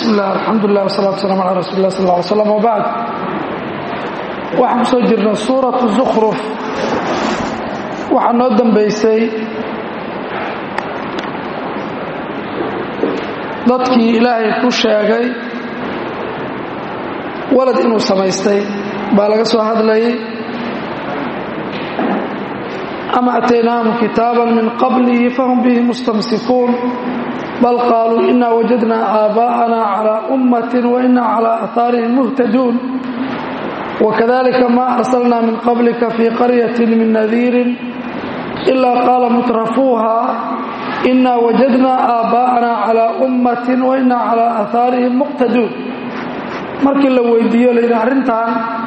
bismi illah alxamdulilah wasalatu wasalam ala rasuuli lah sal lla ly slam wabacd waxaan ku soo jirnay suuratu zukhruf waxaa noo dambaysay dadkii ilaahay ku sheegay walad inuu samaystay baa laga soo hadlayay ama ataynaahum kitaaban min qablihi fahum bihi mustamsikuun bal qaaluu ina wajadnaa aabaa'ana calaa ummatin wa ina calaa aahaarihim muhtaduun wakadalika ma arsalnaa min qablika fii qaryatin min nadiirin ilaa qaala mutrafuuha ina wajadnaa aabaa'ana calaa ummatin wa ina calaa aahaarihim muqtaduun markii la weydiiyo layidhi arrintan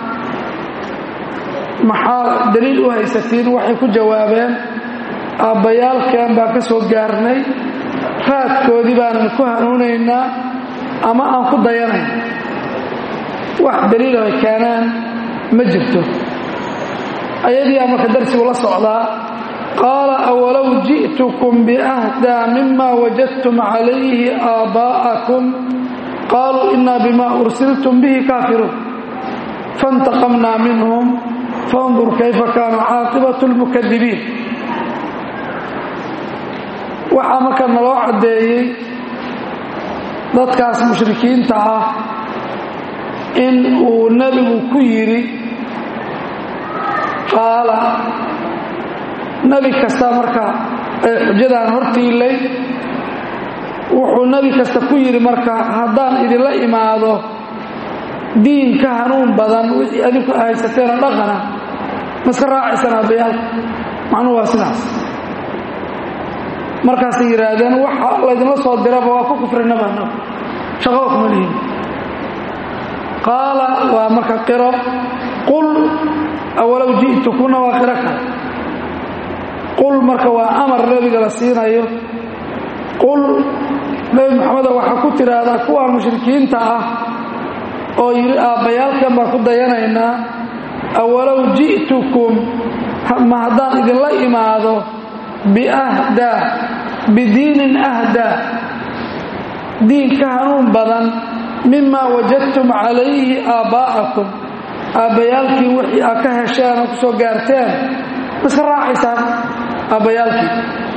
maxaa daliil u haysatiin waxay ku jawaabeen aabbayaalkan baa ka soo gaarnay raadkoodii baanan ku hanuunaynaa ama aan ku dayanayn wax daliil ay keenaan ma jirto ayadiiaa marka darsigu la socdaa qaala awalow ji'tukum biahdaa mima wajadtum calayhi aabaa'akum qaaluu inaa bima ursiltum bihi kaafiruun faاntaqamnaa minhum fandur kayfa kaana caaqibatu اlmukadibiin waxaa marka naloo caddeeyey dadkaas mushrikiinta ah in uu nebigu ku yidhi qaala nebi kasta marka ee xujadan hortiilay wuxuu nebi kasta ku yidhi marka haddaan idinla imaado diin ka hanuun badan wixii adinku haysateena dhaqana maska raacaysaan aabbayaalka macnuhu waa sidaas markaasay yidhaahdeen waxa laydinla soo diraba waa ku kufrinabana shaqaba kuma lihin qaala waa marka qiro qul awalow ji'tukuna waa qiro kale qul marka waa amar nebiga la siinayo qul nebi maxamedo waxaa ku tidhaahdaa kuwaan mushrikiinta ah oo yidhi aabbayaalkan baan ku dayanaynaa awalow ji'tukum ma haddaan idinla imaado biahdaa bidiinin ahdaa diin ka hanuun badan mimaa wajadtum calayhi aabbaa'akum aabbayaalkii wixii aad ka hesheen oo ku soo gaarteen iska raacaysaan aabbayaalkii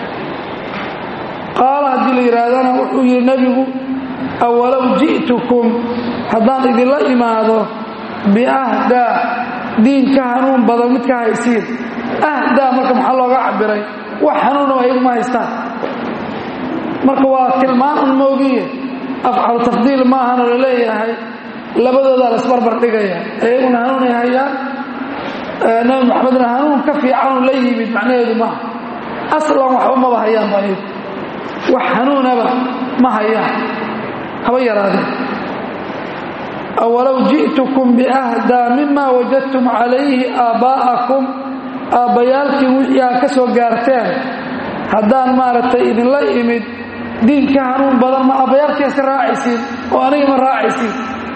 qaala haddii la yidhaahdana wuxuu yidhi nebigu awalow ji'tukum haddaan idinla imaado biahdaa diin ka hanuun badan mid ka haysiin ahdaa marka maxaa looga cabiray wax hanuuna ayagu ma haystaan marka waa tilmaan un moogiye afcalu tafdiil maahana la leeyahay labadoodaa la isbarbar dhigaya ayaguna hanuunay hayaan nabi maxamedna hanuun ka fiicanuu la yimid macnaheedu maaha aslan waxba maba hayaan ba ayagu wax hanuunaba ma hayaan haba yaraadeen awalow ji'tukum biahdaa mima wajadtum calayhi aabbaa'akum aabbayaalkii wixii aad ka soo gaarteen haddaan maaragtay idinla imid diinka hanuun badan ma aabbayaalkii iska raacaysiin oo aniga ma raacaysiin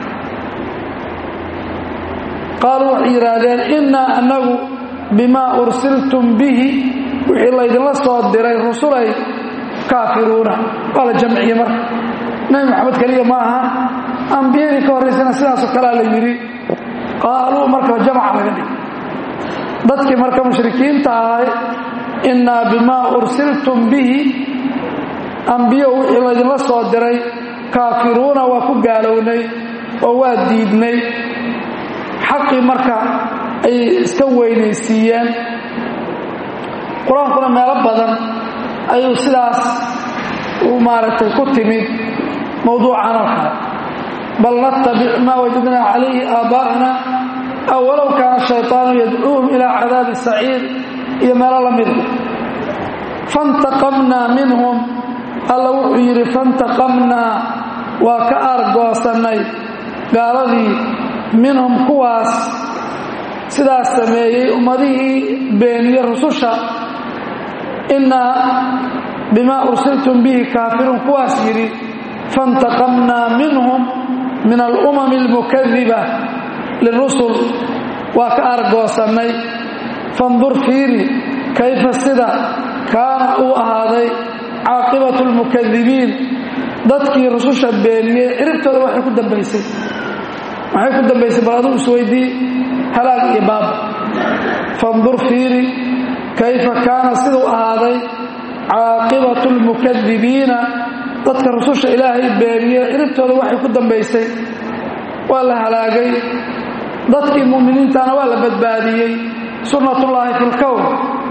qaaluu waxay yidhaahdeen innaa annagu bimaa ursiltum bihi wixii laydinla soo diray rusulay kaafiruuna waa la jamciye marka nebi maxamed keliya ma aha ambiyadii ka horraysana sidaasoo kalea la yidhi qaaluu marka jamaca laga dhig dadkii marka mushrikiinta ahay innaa bimaa ursiltum bihi ambiyo wixii laydinla soo diray kaafiruuna waa ku gaalownay oo waa diidnay xaqii marka ay iska weynaysiiyeen qur-aankuna meelo badan ayuu sidaas u maaragtay ku timid mowduucan oo kale bal natabic maa wajadnaa calayhi aabbaa'ana aw walow kaana shayطaanu yadcuuhum ilaa cadaabi saciir iyo meelo la mida faاntaqamnaa minhum alla wuxuu yidhi faاntaqamnaa waa ka aargoosannay gaaladii minhum kuwaas sidaas sameeyey ummadihii beeniye rususha innaa bimaa ursiltum bihi kaafiruun kuwaas yidhi faاntaqamnaa minhum min alumami اlmukadiba lirusul waa ka argoosannay fandur fiiri kayfa sida kaana uu ahaaday caaqibatu lmukadibiin dadkii rususha beeniyey ciribtooda waxay ku dambaysay maxay ku dambaysay bal aduu isweydii halaag iyo baaba fandur fiiri kayfa kaana siduu ahaaday caaqibatu lmukadibiina dadka rususha ilaahay beeniyey ciribtooda waxay ku dambaysay waa la halaagay dadkii mu'miniintana waa la badbaadiyey sunnatullaahi fi lkown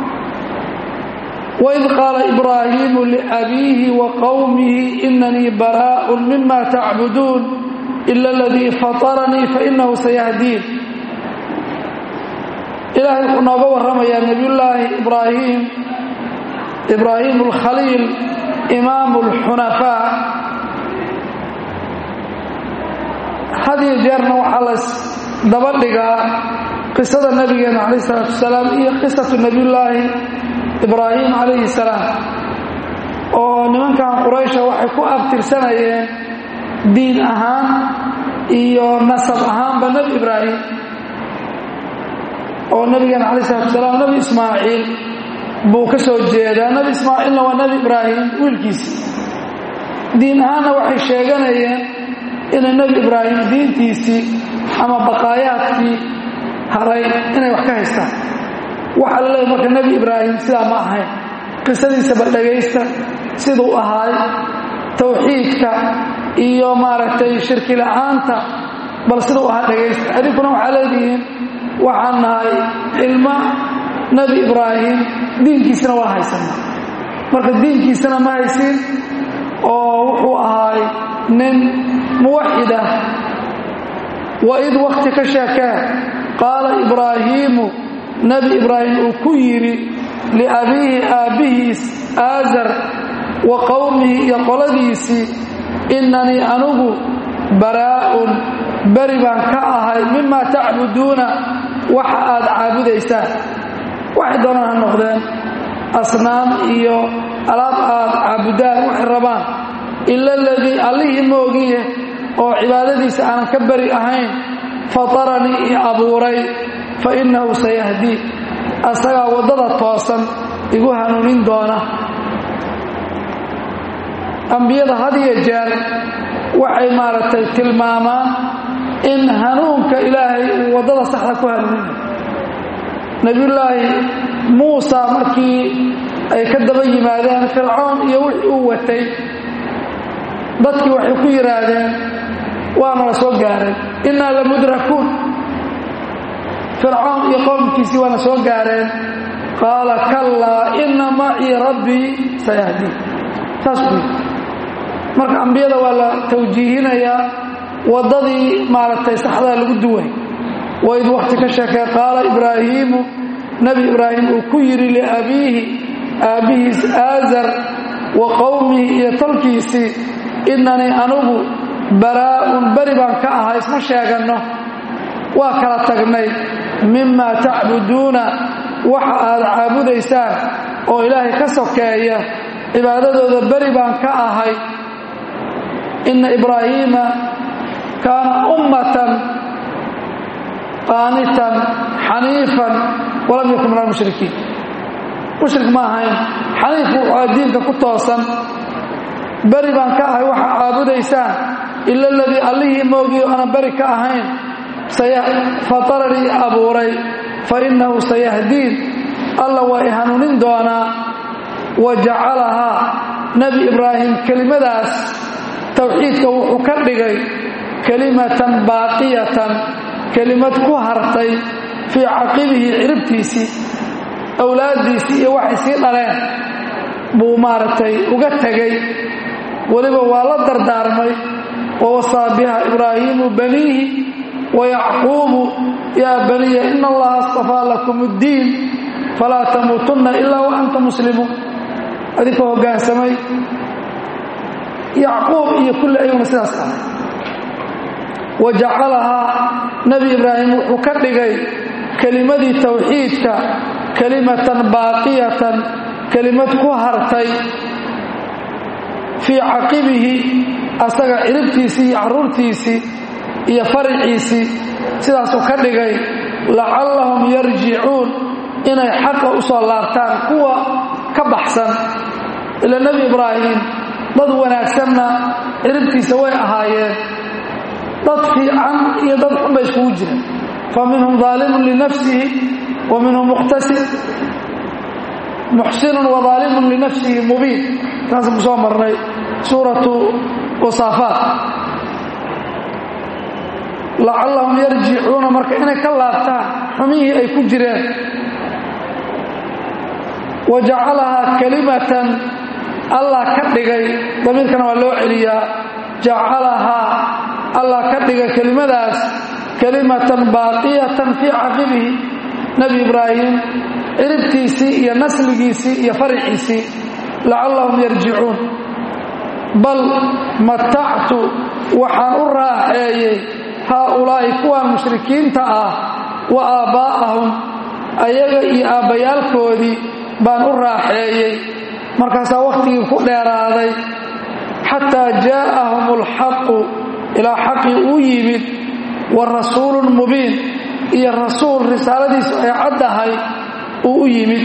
waid qaala ibraahiimu liabiihi wa qowmihi inanii baraaءun mima tacbuduun ila aladii fataranii fainahu sayahdiin ilaahay wuxuu nooga warramayaa nebiyullaahi ibraahim ibraahim alkhaliil imaamu alxunafaa hadiyo jeerna waxaa las daba dhigaa qisada nabigeena calayh isalaatu wasalaam iyo qisatu nebiyullaahi ibraahim calayhi salaam oo nimankan quraysha waxay ku abtirsanayeen diin ahaan iyo nasab ahaanba nebi ibraahim oo nabigeena calayh isalaatu wasalaam nebi ismaaciil buu ka soo jeedaa nebi ismaaciilna waa nebi ibraahim wiilkiisi diin ahaanna waxay sheeganayeen inay nebi ibraahim diintiisii ama baqaayaadkii haray inay wax ka haystaan waxaa la leeyahy marka nebi ibraahim sidaa ma ahayn qisadiisaba dhagaysta siduu ahaay tawxiidka iyo maaragtay shirki la'aanta bal siduu ahaa dhagaysta adinkuna waxaa leedihiin waxaan nahay ilmo nebi ibraahim diinkiisana waa haysana marka diinkiisana ma haysin oo wuxuu ahaay nin muwaxid ah waid wakti ka sheekee qaala ibraahiimu nebi ibraahim uu ku yidhi liabiihi aabbihiis aazar wa qowmihi iyo qoladiisii innanii anugu baraa'un beri baan ka ahay mima tacbuduuna waxa aad caabudaysaan waxay doonaan ha noqdeen asnaam iyo alaab aad caabudaan waxay rabaan ila aladii allihii moogiye oo cibaadadiisa aanan ka beri ahayn fataranii i abuuray fa innahu sayahdii asagaa waddada toosan igu hanuunin doona ambiyada had iyo jeer waxay maaragtay tilmaamaan in hanuunka ilaahay uu waddada saxda ku hanuuninayo nebiyullaahi muusa markii ay ka daba yimaadeen fircoon iyo wixii uu watay dadkii waxay ku yidhaahdeen waana la soo gaaray innaa la mudrakuun fircoon iyo qowmkiisii waana soo gaareen qaala kallaa inna macii rabbii sayahdiin saas u yidhi marka ambiyada waa la tawjiihinayaa waddadii maaragtay saxdaa lagu duway waid wakhti ka sheekay qaala ibraahiimu nebi ibraahim uu ku yidhi liabiihi aabbihiis aazar wa qowmihi iyo tolkiisii innanii anugu baraa'un beri baan ka ahaa isma sheeganno waa kala tagnay mima tacbuduuna waxa aad caabudaysaan oo ilaahay ka sokeeya cibaadadooda beri baan ka ahay inna ibraahiima kaana ummatan qaanitan xaniifan walam yakun min almushrikiin mushrik ma ahayn xaniif wuxuu diinka ku toosan beri baan ka ahay waxa caabudaysaan ila aladii allihii moogiyo aanan beri ka ahayn fataranii abuuray fa innahu sayahdiin alla waa i hanuunin doonaa wa jacalahaa nebi ibraahim kelimadaas towxiidka wuxuu ka dhigay kelimatan baaqiyatan kelimad ku hartay fii caqibihi ciribtiisii awlaaddiisii iyo waxay sii dhaleen buu maaragtay uga tegey weliba waa la dardaarmay wawasaa biha ibraahiimu baniihi wayacquubu yaa baniya ina allaha astafaa lakum اddiin falaa tamuutunna ilaa wa anta muslimuun adinkoo hoggaansamay yacquub iyo kulli ayaguna sidaas ahay wa jacalahaa nebi ibraahim wuxuu ka dhigay kelimadii towxiidka kelimatan baaqiyatan kelimad ku hartay fii caqibihi asaga ciribtiisii iyo carruurtiisii iyo fariciisii sidaasuu ka dhigay lacallahum yarjicuun inay xaqa u soo laabtaan kuwa ka baxsan ila nebi ibraahim dad wanaagsanna ciribtiisa way ahaayeen dad fiican iyo dad xun bay iskugu jireen fa minhum daalimun linafsihi wa minhum muqtasid muxsinun wa daalimun linafsihi mubiin taasaan ku soo marnay suuratu wasaafaat lacallahum yarjicuuna marka inay ka laabtaan xumihii ay ku jireen wa jacalahaa kalimatan allah ka dhigay damiirkana waa loo celiyaa jacalahaa allah ka dhigay kelimadaas kalimatan baaqiyatan fii caqibihi nebi ibraahim ciribtiisii iyo nasligiisii iyo fariciisii lacallahum yarjicuun bal matactu waxaan u raaxeeyey haaulaa'i kuwaan mushrikiinta ah wa aabbaa'ahum ayaga iyo aabbayaalkoodii baan u raaxeeyey markaasaa wakhtigii ku dheeraaday xataa jaa'ahum alxaqu ilaa xaqii uu yimid wa rasuulun mubiin iyo rasuul risaaladiisu ay caddahay uu u yimid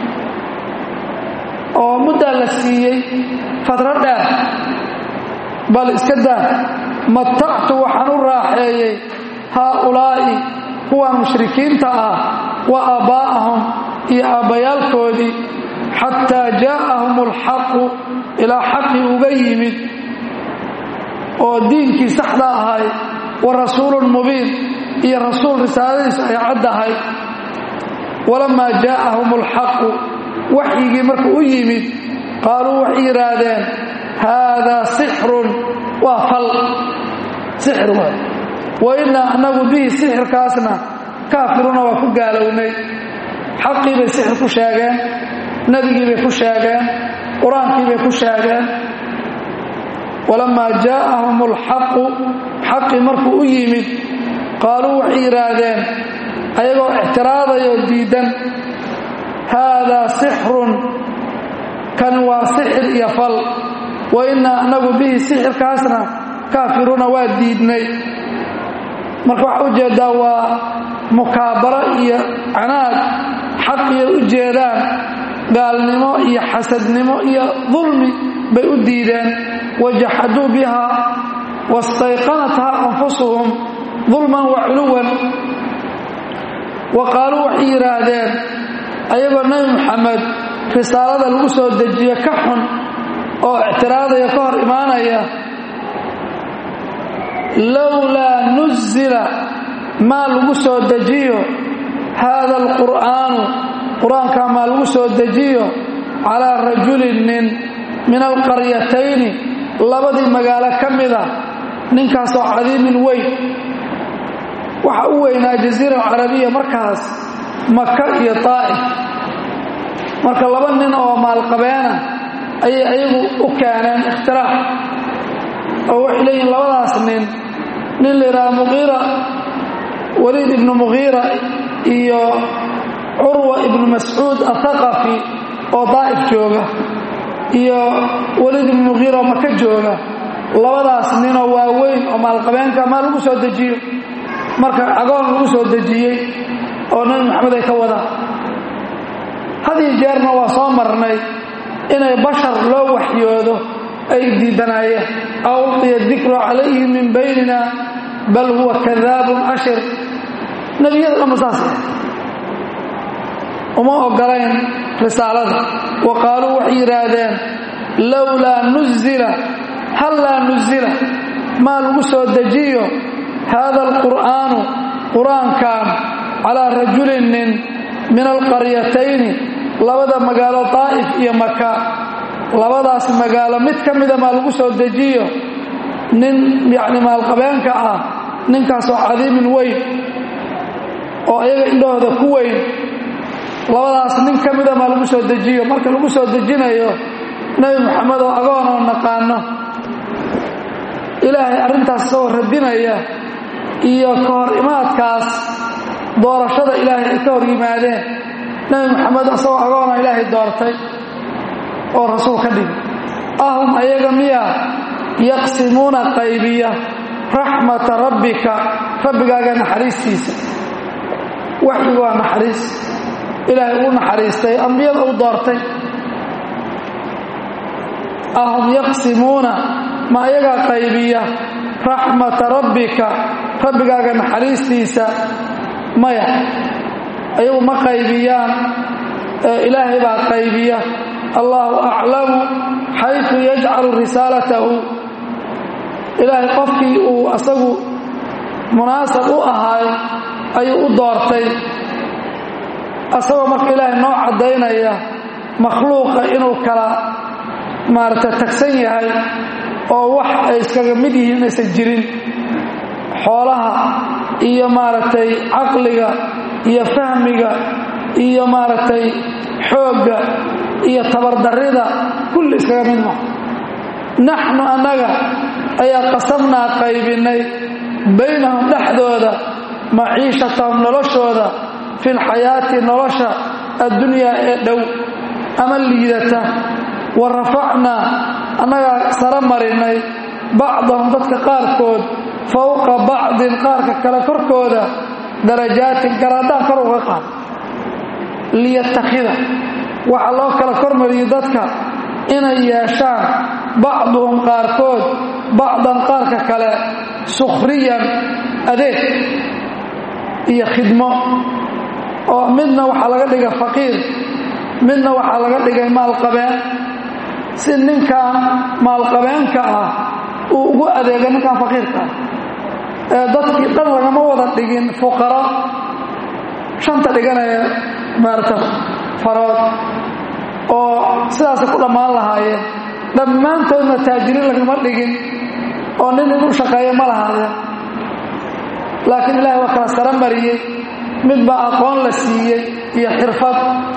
oo muddaa la siiyey fadro dheer bal iska daa matactu waxaan u raaxeeyey haaulaa'i kuwaan mushrikiinta ah wa aabbaa'ahum iyo aabbayaalkoodii xataa jaa'ahum alxaqu ilaa xaqii uga yimid oo diinkii saxda ahay wa rasuulun mubiin iyo rasuul risaaladiisu ay caddahay walamaa jaa'ahum alxaqu waxyigii markuu u yimid qaaluu waxay yidhaahdeen haadaa sixrun waa fal sixir waay wa innaa annagu bihi sixirkaasna kaafiruuna waa ku gaalownay xaqii bay sixir ku sheegeen nebigii bay ku sheegeen qur-aankii bay ku sheegeen walamaa jaa'ahum alxaqu xaqii markuu u yimid qaaluu waxay yidhaahdeen ayagoo ictiraadayoo diidan haadaa sixrun kan waa sixir iyo fal wa innaa annagu bihi sixirkaasna kaafiruuna waa diidnay marka waxaa u jeeddaa waa mukaabaro iyo canaad xaqiyay u jeedaan gaalnimo iyo xasadnimo iyo dulmi bay u diideen wajaxaduu bihaa wastayqanathaa anfusuhum dulman wa culuwan wa qaaluu waxay yidhaahdeen ayagoo nebi muxamed risaalada lagu soo dejiye ka xun oo ictiraadaya ka hor imaanaya lowlaa nuzila maa lagu soo dejiyo haada alqur'aanu qur-aankaa maa lagu soo dejiyo calaa rajulin nin min alqaryatayni labadii magaalo ka mida ninkaasoo cadiimin weyn waxa u weynaa jaziira alcarabiya markaas maka iyo taa'if marka laba nin oo maalqabeena ayay ayagu u keeneen ikhtiraac oo waxay leeyihin labadaas nin nin la yidhaha muqiira waliid ibnu muqiira iyo curwa ibnu mascuud athaqafi oo daa'if jooga iyo waliid ibnu muqiira oo maka jooga labadaas ninoo waaweyn oo maalqabeenka maa lagu soo dejiyo marka agoon lagu soo dejiyey oo nebi maxamed ay ka wadaan hadiyo jeerna waa soo marnay inay bashar loo waxyoodo ay diidanaayeen aw ulqiya dikru calayhi min baynina bal huwa kadaabun ashir nebiyada dhamma saas uma ogolayn risaalada wa qaaluu waxay yidhaahdeen lowlaa nuzila hallaa nuzila maa lagu soo dejiyo haada alqur'aanu qur-aankan calaa rajulin nin min alqaryatayni labada magaalo daa'if iyo maka labadaas magaalo mid ka mida maa lagu soo dejiyo nin yacni maalqabeenka ah ninkaasoo cadiimin weyn oo ayaga indhahooda ku weyn labadaas nin ka mida maa lagu soo dejiyo marka lagu soo dejinayo nebi moxamed oo agoon oo naqaano ilaahay arrintaas isagoo radinaya iyo ka hor imaadkaas doorashada ilaahay ay ka hor yimaadeen nebi moxamed isagoo agoona ilaahay doortay oo rasuul ka dhigi ahum ayaga miya yaqsimuuna qaybiya raxmata rabbika rabbigaaga naxariistiisa waxyigu waa naxariis ilaahay uu naxariistay ambiyada uu doortay ahum yaqsimuuna ma ayagaa qaybiya raxmata rabbika rabbigaaga naxariistiisa maya ayagu ma qaybiyaan ilaahay baa qaybiya allahu aclamu xaytu yajcalu risaalatahu ilaahay qofkii uu asagu munaasab u ahaay ayuu u doortay asagoo marka ilaahay noo caddaynaya makhluuqa inuu kala maaragtay tagsan yahay oo wax ay iskaga mid yihiin inaysan jirin xoolaha iyo maaragtay caqliga iyo fahmiga iyo maaragtay xoogga iyo tabardarrida kulli iskaga mid maha naxnu annaga ayaa qasamnaa qaybinnay baynahum dhexdooda maciishatahum noloshooda fi lxayaati nolosha addunyaa ee dhow ama liidata wa rafacnaa annagaa sara marinnay bacdahum dadka qaarkood fowqa bacdin qaarka kale korkooda darajaatin garaadaan kor uga qaad liyattakhida waxaa loo kala kormariyey dadka inay yeeshaan bacduhum qaarkood bacdan qaarka kale sukhriyan adeeg iyo khidmo oo midna waxaa laga dhigay faqiir midna waxaa laga dhigay maalqabeen si ninkan maalqabeenka ah uu ugu adeega ninkan faqiirka ah ee dadkii dhan lagama wada dhigin fuqaro shanta dhiganaya maarata farood oo sidaasay ku dhammaan lahaayeen dhammaantoodna taajiriin lagama dhigin oo nin inuu shaqeeyo ma lahaadeen laakiin ilaahay waa kala sara mariyey mid baa aqoon la siiyey iyo xirfad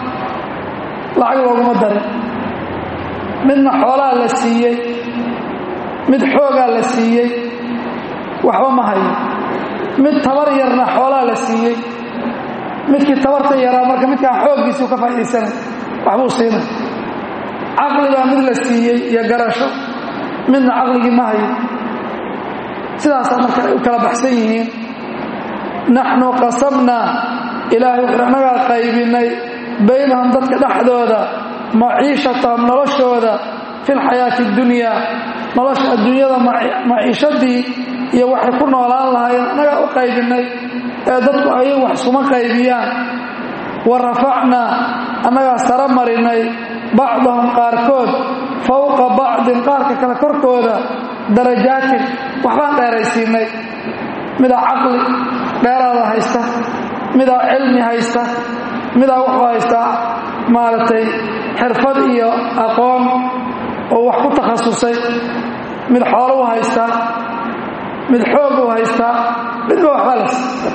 lacag looguma darin midna xoolaa la siiyey mid xoogaa la siiyey waxba ma hayo mid tabar yarna xoolaa la siiyey midkii tabarta yaraa marka midkaan xooggiisuu ka faa'iidaysanay waxbuu siinay caqli baa mid la siiyey iyo garasho midna caqligii ma hayo sidaasaa marka ay u kala baxsan yihiin naxnu qasamnaa ilaahay wuxuu annagaa qaybinnay baynahum dadka dhexdooda maciishatahum noloshooda fi lxayaati اdunyaa nolosha adduunyada maciishadii iyo waxay ku noolaan lahaayeen annagaa u qaybinnay ee dadku ayay wax iskuma qaybiyaan wa rafacnaa annagaa sara marinnay bacdahum qaarkood fowqa bacdin qaarka kale korkooda darajaatin waxbaan dheeraysiinay midaa caqli dheeraada haysta midaa cilmi haysta midaa wuxuu haystaa maaragtay xirfad iyo aqoon oo wax ku takhasusay mid xoolo u haystaa mid xoog u haystaa midba waxbaa la siista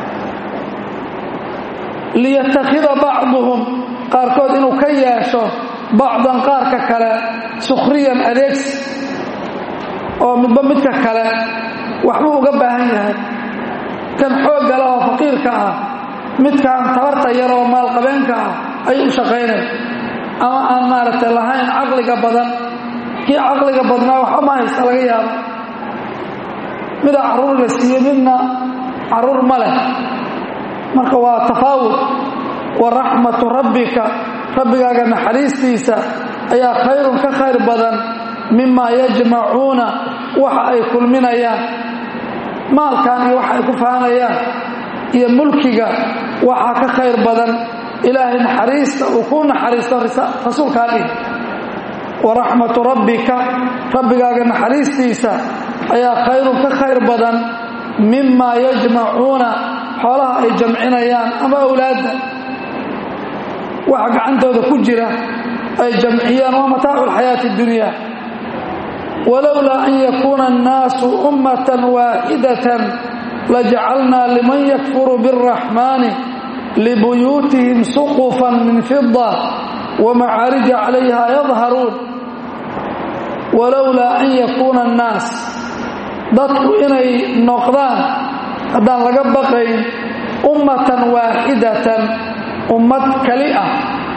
liyattakhida bacduhum qaarkood inuu ka yeesho bacdan qaarka kale sukhriyan adeegsi oo midba midka kale waxbuu uga baahan yahay kan xoogga leh oo faqiirka ah midkaan tabarta yar oo maalqabeenka ah ayuu u shaqaynay ama aan maaragtay lahayn caqliga badan kii caqliga badnaa waxba ma haysta laga yaabo midaa carruur la siiye midna carruur ma leh marka waa tafaawud wa raxmatu rabbika rabbigaaga naxariistiisa ayaa khayrun ka khayr badan mima yajmacuuna waxa ay kulminayaan maalkan iyo waxa ay ku faanayaan iyo mulkiga waxaa ka khayr badan ilaahay naxariista uu ku naxariisto rasuulkaa dhih wa raxmatu rabbika rabbigaaga naxariistiisa ayaa khayrun ka khayr badan mima yajmacuuna xoolaha ay jamcinayaan ama awlaadda waxa gacantooda ku jira ay jamciyaan waa mataacu alxayaati اdunya walowlaa an yakuuna annaasu ummatan waaxidatan lajacalnaa liman yakfuru biاlraxmaani libuyuutihim suqufan min fida wamacaarija calayha yadharuun walowlaa an yakuuna annaas dadku inay noqdaan haddaan laga baqayn ummatan waaxidatan ummad kali ah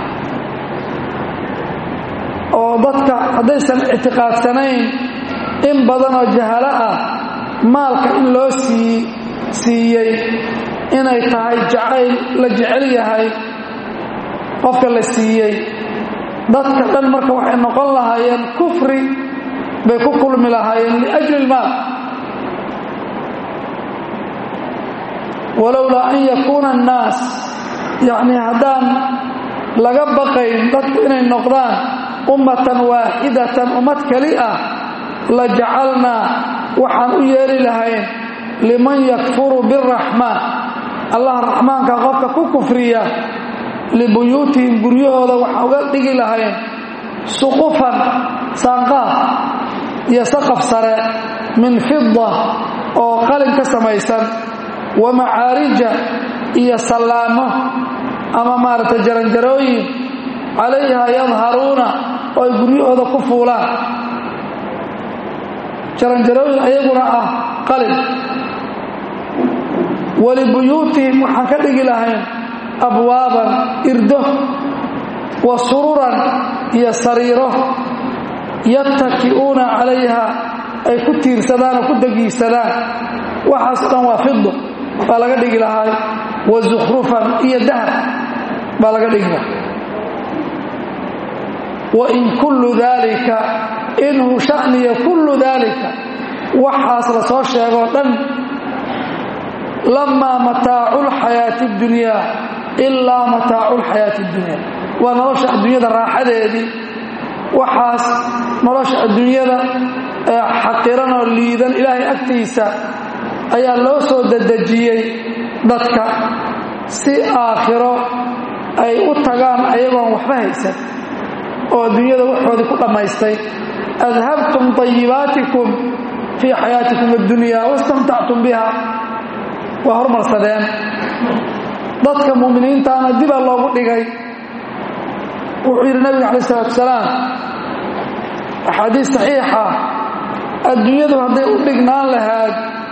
oo dadka haddaysan ictiqaadsanayn in badanoo jahalo ah maalka in loo sii siiyey inay tahay jacayl la jecel yahay qofka la siiyey dadka dhan marka waxay noqon lahaayeen kufri bay ku kulmi lahaayeen liajli ilmaal walowlaa an yakuuna annaas yacnii haddaan laga baqayn dadku inay noqdaan ummatan waaxidatan ummad keli ah la jacalnaa waxaan u yeeli lahayn liman yakfuru biraxmaan allah raxmaanka qofka ku kufriya libuyuutihim guryahooda waxaan uga dhigi lahayn suqufan saanqaaf iyo saqaf sare min fida oo qalin ka samaysan wa macaarija iyo sallaamo ama maaragtay jaranjarooyin calayha yadharuuna oo ay guryahooda ku fuulaan jaranjarooyin ayaguna ah qalin walibuyuutihim waxaan ka dhigi lahayn abwaaban irdo wa sururan iyo sariiro yattaki'uuna calayha ay ku tiirsadaan oo ku degiisadaan waxaas dhan waa fido baa laga dhigi lahay wa zukhrufan iyo dahab baa laga dhigi lahay wa in kullu daalika inhu sha'niya kullu daalika waxaas la soo sheegoo dhan lamaa mataacu lxayaati اdunyaa ilaa mataacu lxayaati اdunyaa waa nolosha adduunyada raaxadeedii waxaas nolosha adduunyada ee xaqiranoo liidan ilaahay agtiisa ayaa loo soo dedejiyey dadka si aakhiro ay u tagaan ayagoon waxba haysan oo adduunyada waxoodii ku dhammaystay adhabtum طayibaatikum fii xayaatikum اddunya wastamtactum biha waa hormarsadeen dadka mu'miniintaana dibaa loogu dhigay wuxuu yidhi nabiga calaih isalaatu wasalaam axaadiis saxiixa adduunyadu hadday u dhignaan lahaad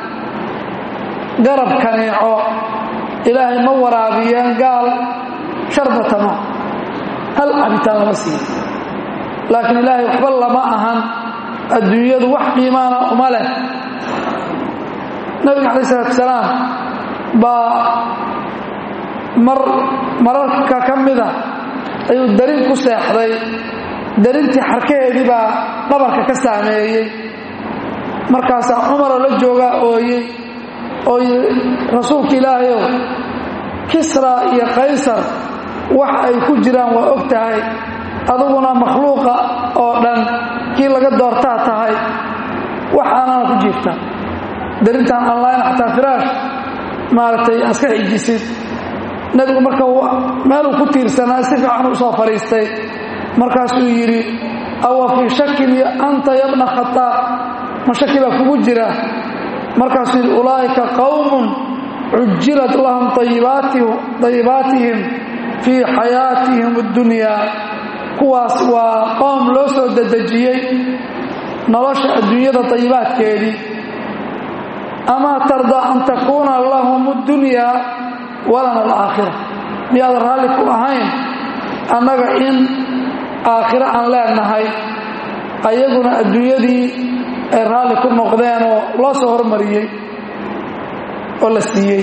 garab kaneeco ilaahay ma waraabiyeen gaal sharbatama hal cabitaan lama siiyo laakiin ilaahay waxba lama ahan adduunyadu wax qiimaana uma leh nabiga calaih isalaatu wasalaam baa mar mararka ka mida ayuu darin ku seexday darintii xarkaheedii baa dhabarka ka saameeyey markaasaa cumaroo la joogaa ooyey oo yidhi rasuulka ilaahayow kisra iyo kaysar wax ay ku jiraan waa og tahay aduguna makhluuqa oo dhan kii laga doortaa tahay waxaanana ku jiifta darintaan online xataa firaash maaragtay aska xijisid nebigu marka meeluu ku tiirsanaa si fiican u soo fadhiistay markaasuu yidhi awa fii shakin anta yabna khataab ma shaki baa kugu jira markaasuu yidhi ulaa'ika qowmun cujilat lahum dayibaatihim fii xayaatihim اddunyaa kuwaas waa qoom loo soo dedejiyey nolosha adduunyada dayibaadkeedii amaa tardaa an takuuna lahum اddunyaa walana alaakhira miyaad raalli ku ahayn annaga in aakhiro aan leenahay ayaguna adduunyadii ay raalli ku noqdeen oo loo soo hormariyey oo la siiyey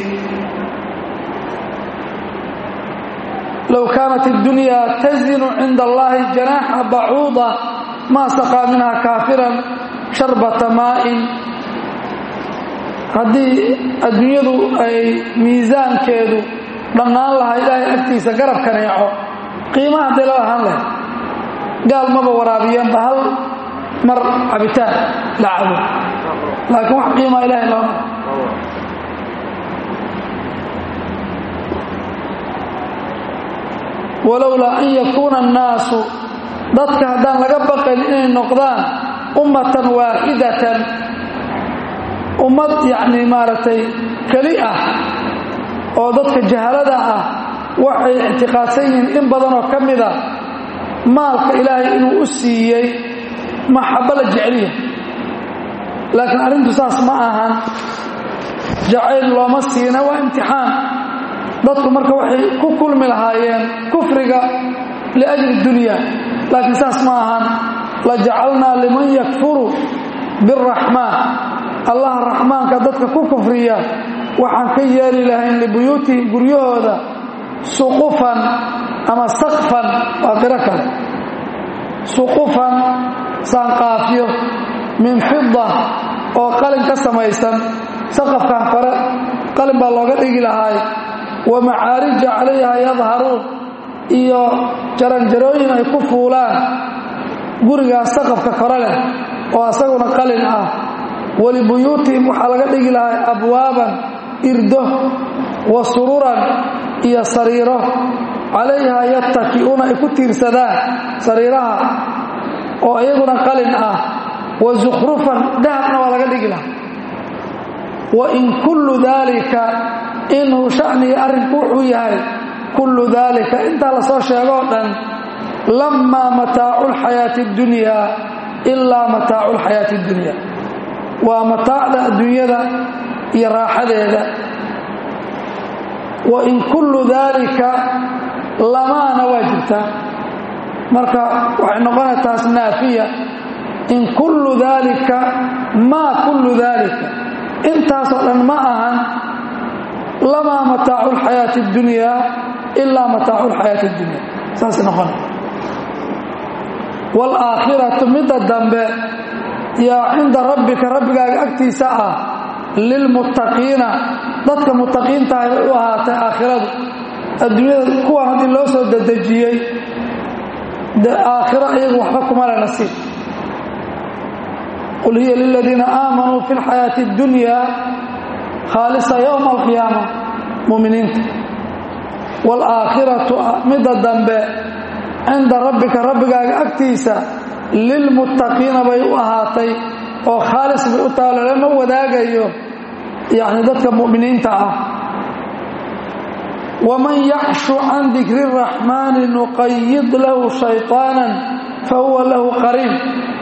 low kaanat اddunyaa tazinu cinda allahi janaaxa bacuuda maa saqaa minha kaafiran sharbata maa'in haddii adduunyadu ay miisaankeedu dhannaan lahaa ilaahay agtiisa garab kaneeco qiimaha hadday la ahaan lahayd gaal maba waraabiyeenba hal mar cabitaan la cabo laakiin wax qiimaa ilahay looma walowlaa an yakuuna annaasu dadka haddaan laga baqayn inay noqdaan ummatan waaxidatan ummad yacnii maaragtay keli ah oo dadka jahalada ah waxay ictiqaadsan yihiin in badanoo ka mida maalka ilaahay inuu u siiyey maxabbo la jeceliya laakiin arrintu saas ma ahan jacayl looma siina waa imtixaan dadku marka waxay ku kulmi lahaayeen kufriga liajli dunya laakiin saas ma ahan la jacalnaa liman yakfuru biraxmaan allah raxmaanka dadka ku kufriya waxaan ka yeeli lahayn libuyuutihim guryahooda suqufan ama saqfan waa qiro kale suqufan saanqaafyo min fida oo qalin ka samaysan saqafkan kore qalin baa looga dhigi lahaay wa macaarija calayha yadharuun iyo jaranjarooyin ay ku fuulaan gurigaas saqafka kore leh oo asaguna qalin ah walibuyuutihim waxaa laga dhigi lahay abwaaban irdo wa sururan iyo sariiro calayha yattaki'uuna ay ku tiirsadaan sariiraha oo iyaguna qalin ah wa zukhrufan dahabna waa laga dhigi lahaa wa in kullu daalika inuu sha'niga arrinku wuxuu yahay kullu daalika intaa lasoo sheegoo dhan lamaa mataacu lxayaati اddunyaa ilaa mataacu lxayaati اddunya waa mataacda adduunyada iyo raaxadeeda wa in kullu daalika lamaana waa jirtaa marka waxay noqonay taas naafiya in kullu daalika maa kullu daalika intaasoo dhan ma ahan lamaa mataacu lxayaati اddunyaa ilaa mataacu lxayaati اddunya saasay noqonay waalaakhiratu midda dambe yaa cinda rabbika rabbigaaga agtiisa ah lilmuttaqiina dadka muttaqiintahay bay u ahaatay aakhiradu adduunyada kuwan haddii loo soo dedejiyey de aakhiro iyagu waxba kuma le nasiib qul hiya liladiina aamanuu fi lxayaati اddunya khaalisa yowma alqiyaama muminiinta waalaakhiratu midda dambe cinda rabbika rabbigaaga agtiisa lilmuttaqiina bay u ahaatay oo khaalis bay u taha lalama wadaagayo yacni dadka mu'miniinta ah waman yacshu can dikri اraxmaani nuqayid lahu shayطaana fahuwa lahu qariin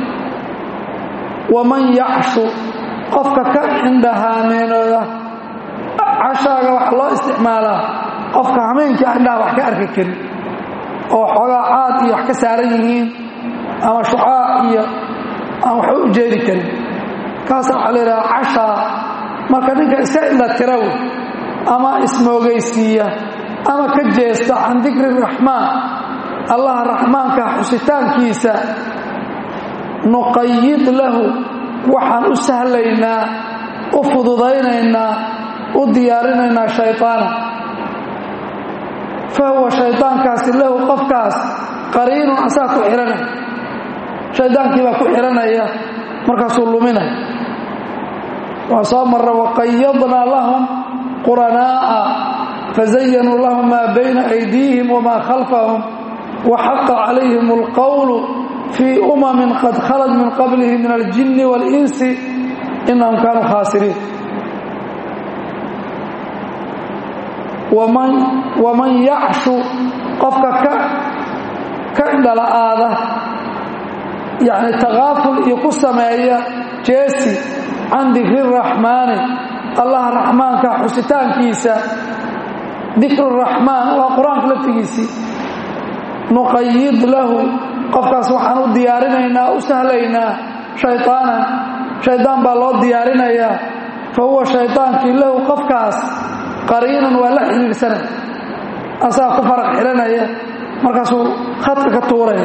waman yacshu qofka ka indhahaameenooda cashaaga wax loo isticmaalaa qofka hameenkii indhaha wax ka arki karin oo xoogaa caad iyo wax ka saaran yihiin ama shucaac iyo aan waxba u jeedi karin kaasa waxaa la yidhaha cashaa marka ninka iska indha tira wey ama ismoogaysiiya ama ka jeesta can dikri raxmaan allaha raxmaanka xusitaankiisa nuqayid lahu waxaan u sahlaynaa u fududaynaynaa u diyaarinaynaa shayطaana fahuwa shaydaankaasi lahu qofkaas qariinun asaa ku xihanaya shaydaankii baa ku xihanaya markaasuu luminaya waa soo marra waqayadnaa lahum quranaa'a fazayanuu lahum maa bayna aydiihim wamaa khalfahum waxaqa calayhim اlqowlu fii umamin qad khalad min qablihim min aljinni wاlinsi inahum kaanuu khaasiriin waman yacshu qofka ka indhala'aada yani takaaful iyo ku sameeya jeesi can dikri raxmaani allaha raxmaanka xusitaankiisa dikru raxmaan waa qur-aanka laftigiisii nuqayid lahu qofkaas waxaan u diyaarinaynaa u sahlaynaa shayطaanan shaydaan baa loo diyaarinayaa fa huwa shaydaankii lahu qofkaas qariinan waa la xidhiidhsanay asaga ku faraq xihanaya markaasuu khadka ka tuuraya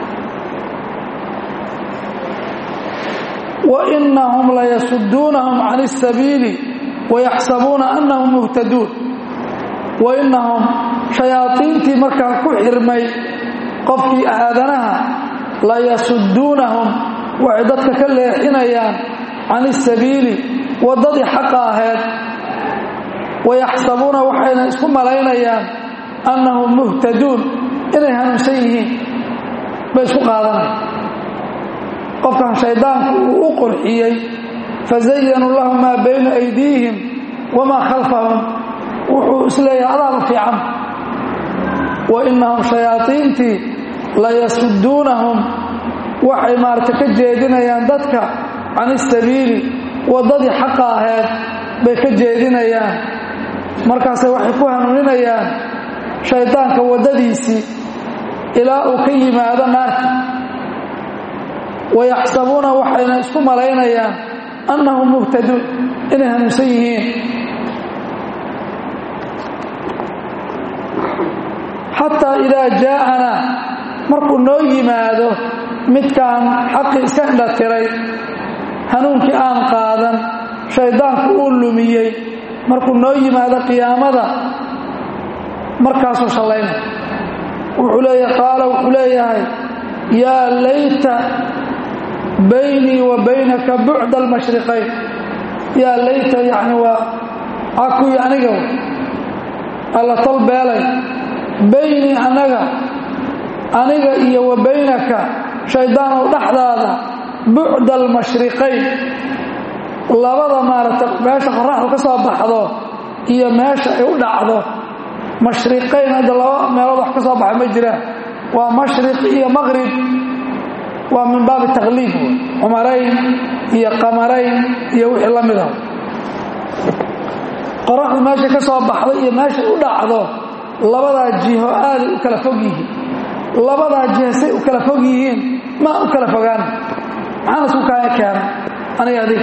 wainahum layasuduunahum can اsabiili wayaxsabuuna anahum muhtaduun wainahum shayaaiintii markaa ku xirmay qofkii aadanaha layasuduunahum waxay dadka ka leexinayaan can اsabiili waddadii xaqa ahayd wayaxsabuuna waxayna isku malaynayaan annahum muhtaduun inay hanuunsan yihiin bay isku qaadanaya qofkan shayddaanku uu u qurxiyey fazayanuu lahum maa bayna aydiihim wamaa khalfahum wuxuu isleeyahay adaaba fiican wa innahum shayaaiintii layasuduunahum waxay maarata ka jeedinayaan dadka can isabiili waddadii xaqa ahayd bay ka jeedinayaan markaase waxay ku hanuuninayaan shaydaanka waddadiisii ilaa uu ka yimaado naarta wayaxsabuuna waxayna isku malaynayaan annahum muhtaduun inay hanuunsan yihiin xataa idaa jaa'anaa markuu noo yimaado midkaan xaqii iska indhatiray hanuunkii aan qaadan shayddaanku uu lumiyey markuu noo yimaado qiyaamada markaasuu shallayna wuxuu leeyahay qaala wuxuu leeyahay yaa layta baynii wa baynaka bucda almashriqayn yaa layta yacni waa cakuyi aniga alla tol beelay baynii annaga aniga iyo wa baynaka shayddaanow dhexdaada bucda almashriqayn labada maaragtay meesha qoraxdu ka soo baxdo iyo meesha ay u dhacdo mashriqayn hadda laba meelood wax ka soo baxa ma jiraan waa mashriq iyo maqrib waa min baabi takliib cumarayn iyo qamarayn iyo wixii la mida qoraxdu meesha ka soo baxdo iyo meesha u dhacdo labadaa jiho aaday u kala fog yihiin labadaa jiho say u kala fog yihiin ma u kala fogaan maxaana isku kaaya keena aniga adig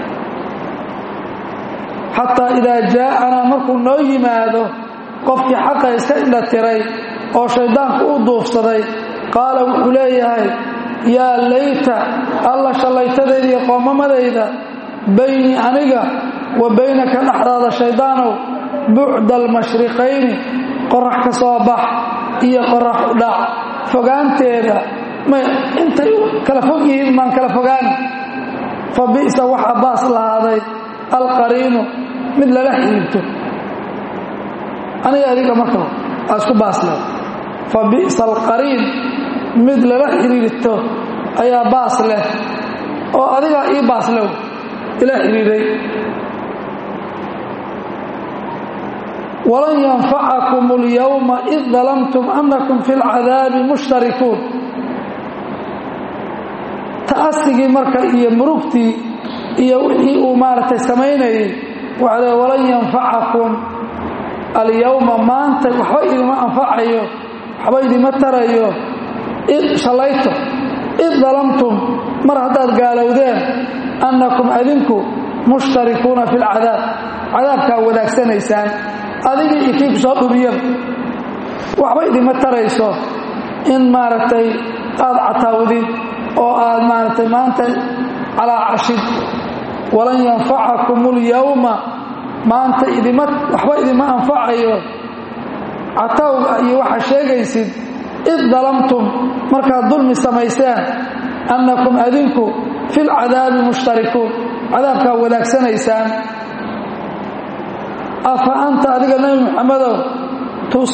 xataa idaa jaa'anaa markuu noo yimaado qofkii xaqa iska indhatiray oo shayddaanku u duufsaday qaala wuxuu leeyahay yaa layta alla shallaytadayda iyo qoomamadayda baynii aniga wa baynaka dhexdaada shayddaanow bucda almashriqayni qorax ka soo bax iyo qorax u dhac fogaanteeda may intay kala fog yihiin maan kala fogaan fa bi'sa waxaa baas lahaaday alqariinu mid lala xiriirto aniga adiga marka aa isku baasle fa bi'sa alqariin mid lala xiriirto ayaa baas leh oo adigaa ii baas lew ila xiriiray walan yanfacakum اlyawma id dalamtum anakum fi اlcadaabi mushtarikuun ta'asigii marka iyo murugtii iyo wixii uu maaragtay samaynayay waxa le walan yanfacakum alyawma maanta waxba idima anfacayo waxba idima tarayo id shallayto id dalamtum mar haddaad gaalowdeen annakum adinku mushtarikuuna fi lcadaab cadaabkaa wadaagsanaysaan adigii iyo kii ku soo dhumiyaba waxba idima tarayso in maaragtay aad cataawdid oo aad maaragtay maanta calaacashid walan yanfacakum اlyawma maanta idima waxba idima anfacayo catawga iyo waxaa sheegaysid id dalamtum markaad dulmi samayseen annakum adinku fi lcadaabi mushtarikuun cadaabkaa wadaagsanaysaan afa anta adiga nebi muxamedow tus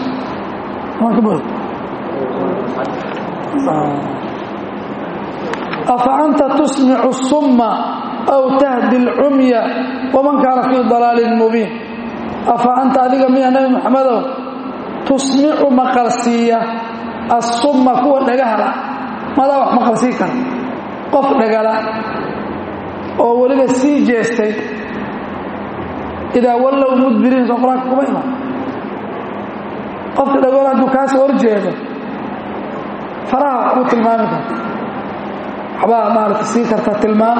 afa anta tusmicu summa aw tahdi اlcumya waman kaana fii dalaalin mubiin afa anta adiga miya nebi muxamedow tusmicu maqalsiiya assumma kuwa dhagahala madaa wax maqalsii kara qof dhagala oo weliba sii jeestay idaa wallow mudbiriin soo qur-aanka kuma iman qofka dhagool hadduu kaasoo hor jeedo faraha wax kuu tilmaami karta waxbaa maarata sii karta tilmaam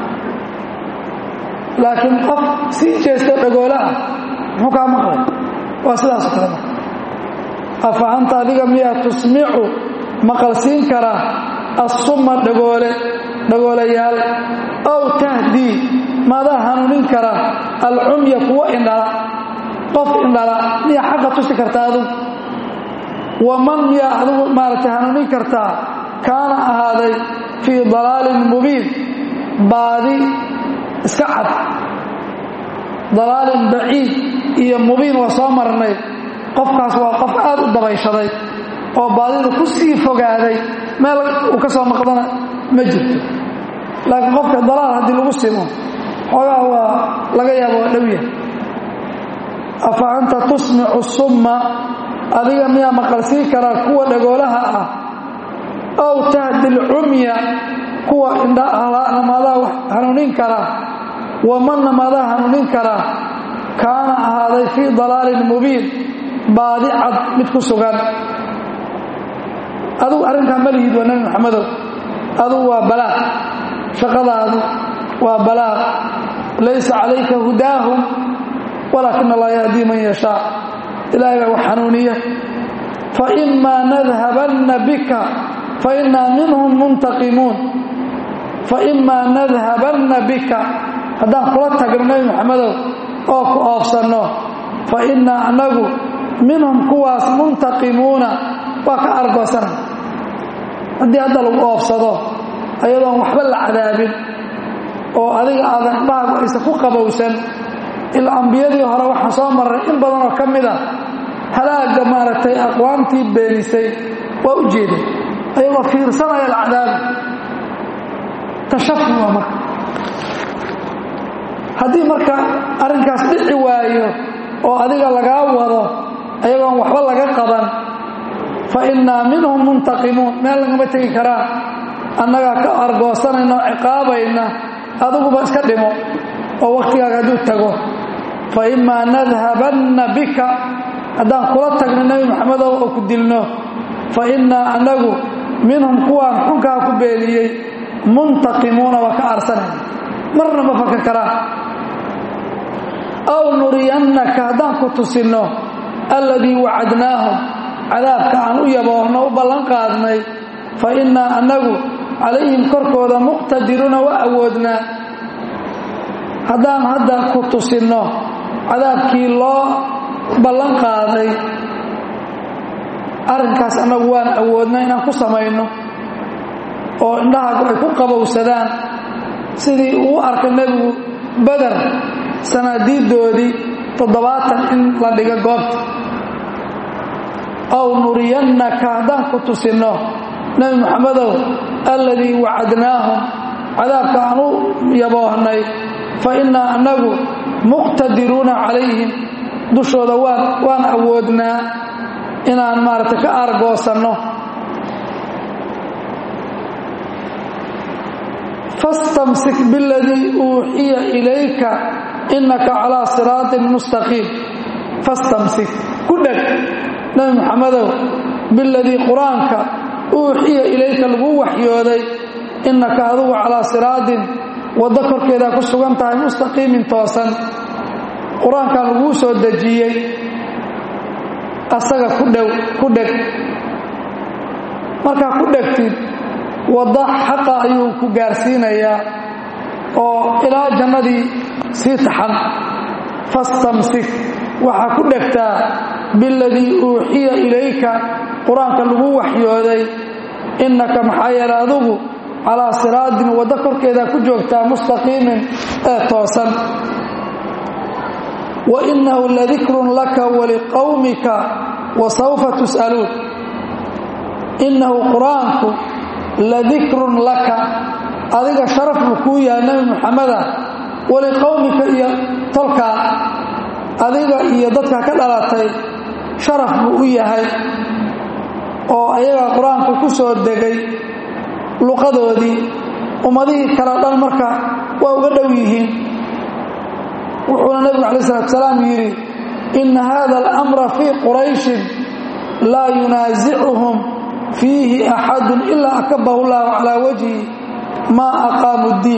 laakiin qof sii jeestoo dhagoola ah muxuu kaa maqlay waa sidaasoo kale marka afa anta adiga miyaa tusmicu maqalsiin karaa assumma dhagoole dhagoolayaal ow tahdii maadaa hanuunin kara alcumya kuwa indhala qof indhala miyaa xaqa tusi kartaa adigu waman miyaa adigu maaragtay hanuunin kartaa kaana ahaaday fii dalaalin mubiin baadi iska cad dalaalin baciid iyo mubiin waa soo marnay qofkaas waa qof aad u dabayshaday oo baadida ku sii fogaaday meel uu ka soo maqdana ma jirto laakiin qofka dalaal haddii lagu simo xoogaa waa laga yaaba waa dhowya afa anta tusmicu summa adiga miyaa maqalsii karaa kuwa dhagoolaha ah aw tahdi lcumya kuwa indhahala maadaa wax hanuunin karaa wamanna maadaa hanuunin karaa kaana ahaaday fii dalaalin mubiin baadi cad mid ku sugan adugu arrinkaa ma lihid waa nebi maxamedow adugu waa balaaq shaqadaadu waa balaaq laysa calayka hudaahum walaakin allah yahdii man yashaa ilaahay baa wax xanuuniya faimaa nadhabanna bika fainaa minhum muntaqimuun faimaa nadhabanna bika haddaan kula tagno nebi maxamedow oo ku oofsanno fa innaa annagu minhum kuwaas muntaqimuuna waa ka argoosana haddii hadda lagu oofsado ayadoon waxba la cadaabin oo adiga aadan indhahaagu aysan ku qabowsan ilaa ambiyadii hore waxaan soo marray in badan oo ka mid a halaagga maaragtay aqwaamtii beenisay waa u jeeda ayagoo fiirsanaya la cadaabi tashafi waa marka haddii marka arrinkaas dhici waayo oo adiga lagaa wado ayagoon waxba laga qaban fa innaa minhum muntaqimuun meel lagama tegi karaan annagaa ka argoosanayna oo ciqaabayna adiguba iska dhimo oo wakhtigaaga hadduu tago fa imaa nadhabanna bika haddaan kula tagno nebi maxamedow oo ku dilno fa innaa annagu minhum kuwaan xunkaa ku beeniyey muntaqimuuna waa ka aarsanayna marna ma faka karaan aw nuriyannaka haddaan ku tusinno alladii wacadnaahum cadaabka aan u yaboorno u ballan qaadnay fa innaa annagu calayhim korkooda muqtadiruuna waa awoodnaa haddaan hadda ku tusinno cadaabkii loo ballan qaaday arrinkaas annagu waan awoodna inaan ku samayno oo indhahaagu ay ku qabowsadaan sidii uu arkay nebigu beder sanaadiiddoodii toddobaatan in la dhiga goobta aw nuriyannaka haddaan ku tusinno nebi maxamedow alladii wacadnaahum cadaabka aan u yaboohnay fa innaa annagu muqtadiruuna calayhim dushooda waan waan awoodnaa inaan maaragtay ka aargoosanno fastamsik biladii uuxiya ilayka innaka calaa siraatin mustaqiim fastamsik ku dheg nebi maxamedow biladii qur-aanka uuxiya ilayka lagu waxyooday innaka adugu calaa siraatin waddo korkeedaa ku sugan tahay mustaqiimin toosan qur-aankan laguu soo dejiyey asaga ku dhow ku dheg markaa ku dhegtid waddo xaqa ayuu ku gaarsiinayaa oo ilaa jannadii sii taxan fastamsik waxaa ku dhegtaa biladii uuxiya ilayka qur-aanka lagu waxyooday innaka maxaa yeele adugu calaa siraadin waddo korkeedaa ku joogtaa mustaqiimin ee toosan wa innahu ladikrun laka waliqowmika wa sawfa tus'aluun innahu qur-aanku ladikrun laka adiga sharaf buu kuu yahay nebi muxameda waliqowmika iyo tolkaa adiga iyo dadka ka dhalatay sharaf buu u yahay oo ayaga qur-aanku ku soo degay luqadoodii ummadihii kale dhan marka waa uga dhow yihiin wuxuuna nebigu calayi salatu salaam yidhi inna hada alamra fii qurayshin laa yunaasicuhum fiihi axadun ilaa akabahu llahu calaa wajhi maa aqaamu ddiin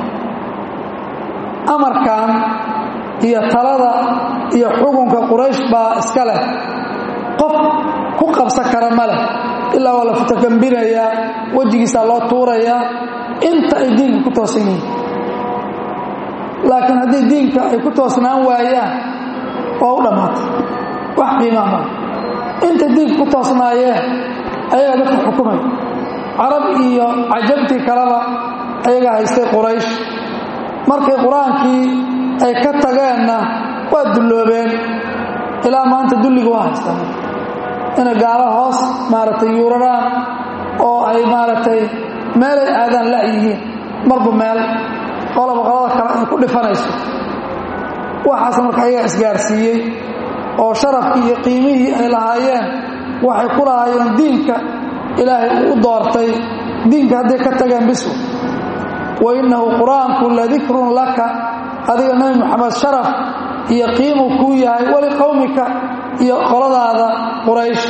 amarkan iyo talada iyo xukunka quraysh baa iska leh qof ku qabsan kara ma leh ilaa waa la futakambinayaa wejigiisaa loo tuurayaa inta ay diinka ku toosan yihiin laakiin haddii diinka ay ku toosnaan waayaan waa u dhammaatay wax qiimaa mala inta diinka ku toosnaayeen ayagaa dadka xukumay carab iyo cajabtii kaleba ayagaa haystay quraysh markay qur-aankii ay ka tageenna waa dulloobeen ilaa maanta dulliga waa haystaan inay gaalo hoos maaragtay yuuraraan oo ay maaragtay meelay aadaan la' yihiin marba meel qolaba qolada kale ay ku dhifanayso waxaas marka ayagaa isgaarsiiyey oo sharafkii iyo qiimihii ay lahaayeen waxay ku lahaayeen diinka ilaahay uu u doortay diinka hadday ka tageen bisu wa innahu qur-aanku ladikrun laka adiga nebi moxamed sharaf iyo qiimuu kuu yahay waliqowmika iyo qoladaada quraysh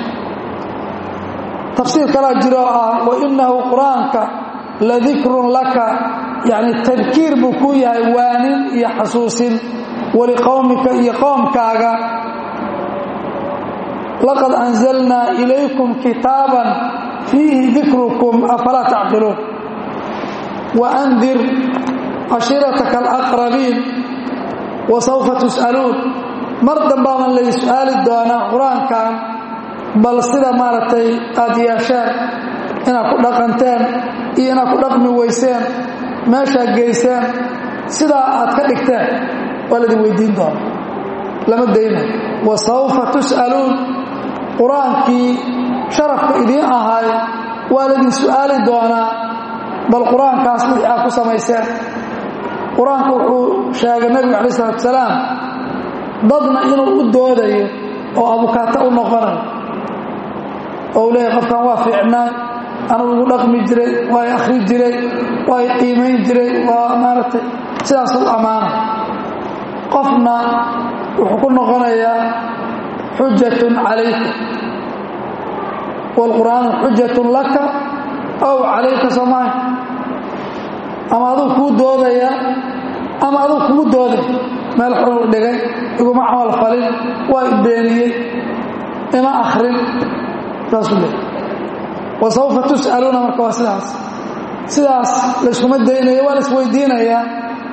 tafsiir kalaa jiro oo ah wa innahu qur-aanka ladikrun laka yacni tadkiir buu kuu yahay waanin iyo xasuusin waliqowmika iyo qoomkaaga laqad anzalnaa ilaykum kitaaban fiihi dikrukum afalaa tacqiluun waandir cashiirataka alaqrabiin wa sawfa tus'aluun mar dambaaban lay su-aali doonaa qur-aankan bal sida maaragtay aad yeesheen inaad ku dhaqanteen iyo inaad ku dhaqmi weyseen meeshaad geyseen sidaa aad ka dhigteen waa laidin weydiin doona lama dayna wa sawfa tus'aluun qur-aankii sharafka idiin ahaay waa laydin su'aali doonaa bal qur-aankaas wixii aad ku samayseen qur-aanku wuxuu sheegay nebigu calayi salatu salaam dadna inuu u doodayo oo abukaata u noqonayo oo u leeyahy qofkan waa fiicnaa anuu igu dhaqmi jiray waa y akhri jiray waa y qiimayn jiray waa maaragtay sidaas u ammaanay qofna wuxuu ku noqonayaa xujatun calayka waalqur'aanu xujatun laka ow calayka soomaali ama aduu kuu doodaya ama aduu kugu dooday meel xuruu dhigay iguma camal falin waa i beeniyey ima akhrin saasuu leey wa sawfa tus'aluuna marka waa sidaas sidaas layskuma daynayo waa la isweydiinayaa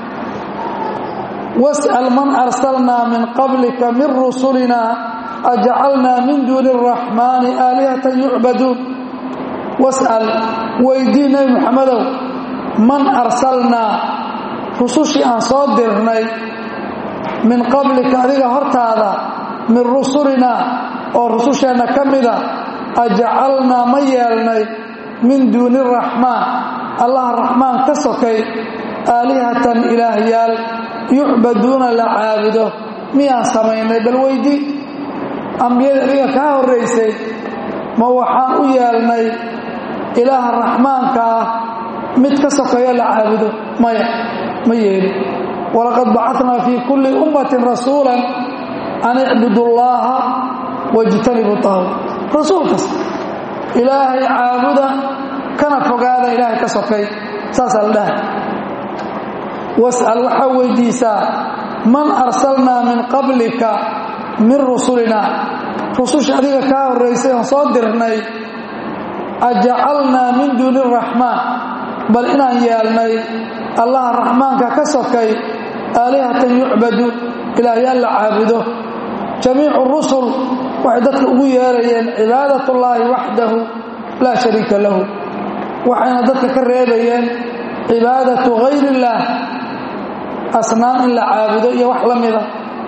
was'al man arsalnaa min qablika min rusulina ajcalnaa min duuni araxmaani aalihatan yucbaduun was'al weydii nebi moxamedow man arsalnaa rusushii aan soo dirnay min qablika adiga hortaada min rusulinaa oo rususheenna ka mida ajcalnaa ma yeelnay min duuni araxmaan allaha raxmaan ka sokay aalihatan ilaahyaal yucbaduuna la caabudo miyaan samaynay bal weydii ambiyada adiga kaa horraysay ma waxaan u yeelnay ilaaha raxmaanka ah mid ka sokeeyo la caabudo maya ma yeelin walaqad bacatnaa fii kulli ummatin rasuulan an icbudu llaaha wajtanibu taawut rasuul kasta ilaahay caabuda kana fogaada ilaahay ka sokay saasaa la dhahay was'al waxaa weydiisaa man arsalnaa min qablika min rusulina rususha adiga kaa horraysay oon soo dirnay ajacalnaa min duuni araxmaan bal inaan yeelnay allaha raxmaanka ka sokay aalihatan yucbadu ilaahyaal la caabudo jamiicu rusul waxay dadka ugu yeerayeen cibaadatullaahi waxdahu laa shariika lahu waxayna dadka ka reebayeen cibaadatu gayri illaah asnaam in la caabudo iyo wax la mida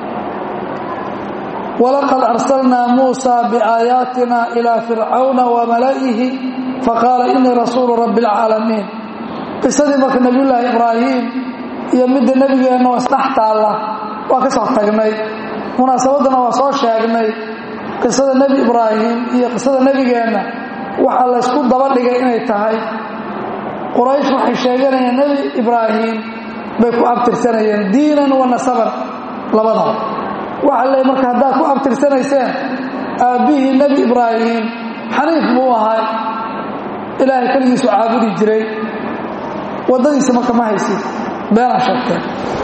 walaqad arsalnaa muusaa biaayaatina ilaa fircawna wa mala'ihi faqaala inii rasuulu rabbi alcaalamiin qisadii marka nebiyullaahi ibraahim iyo midda nebigeenna oo isdhex taalla waa ka soo tagnay munaasabaddana waa soo sheegnay qisada nebi ibraahim iyo qisada nebigeenna waxaa laysku daba dhigay inay tahay quraysh waxay sheeganayeen nebi ibraahim bay ku abtirsanayeen diinan wa nasaban labadaba waxaa leey marka haddaad ku abtirsanayseen aabbihii nebi ibraahim xaniif buu ahay ilaahay keligiisu caabudi jiray waddadiisa marka ma haysid beenaa sheegteen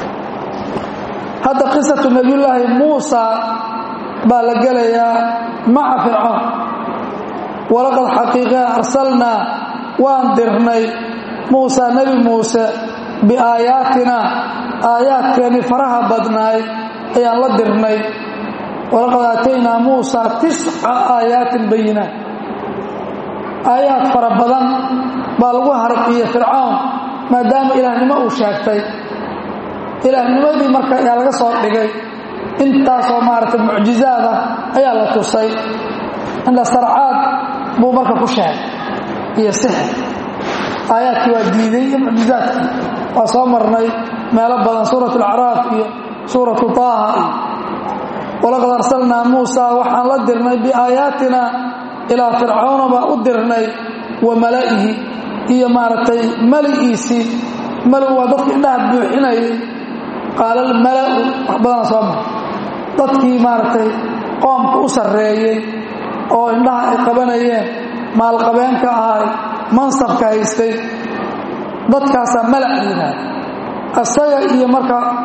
hadda qisatu nebiyullaahi muusa baa la gelayaa maca fircoon walaqad xaqiiqaa arsalnaa waan dirnay muusa nebi muuse biaayaatina aayaadkeennii faraha badnaay ayaan la dirnay walaqad aataynaa muusa tisca aayaatin bayinaat aayaad fara badan baa lagu harqiye fircoon maadaama ilaahnimo uu sheegtay ilaahnimadii marka ayaa laga soo dhigay intaasoo maaragtay mucjizaada ayaa la tusay indhasarcaad buu marka ku sheegay iyo sixir aayaadkii waa diiday iyo mucjizaadkii waa soo marnay meelo badan suurat alacraaf iyo suuratu taaha iyo walaqad arsalnaa muusa waxaan la dirnay biaayaatina ilaa fircawna baa u dirnay wa mala'ihi iyo maaragtay mali'iisii mali waa dadka indhaha buuxinayay qaala almala'u wax badana soo mara dadkii maaragtay qoomka u sarreeyey oo indhaha ay qabanayeen maalqabeenka ahay mansabka haystay dadkaasaa malac yidhaahda asaga iyo marka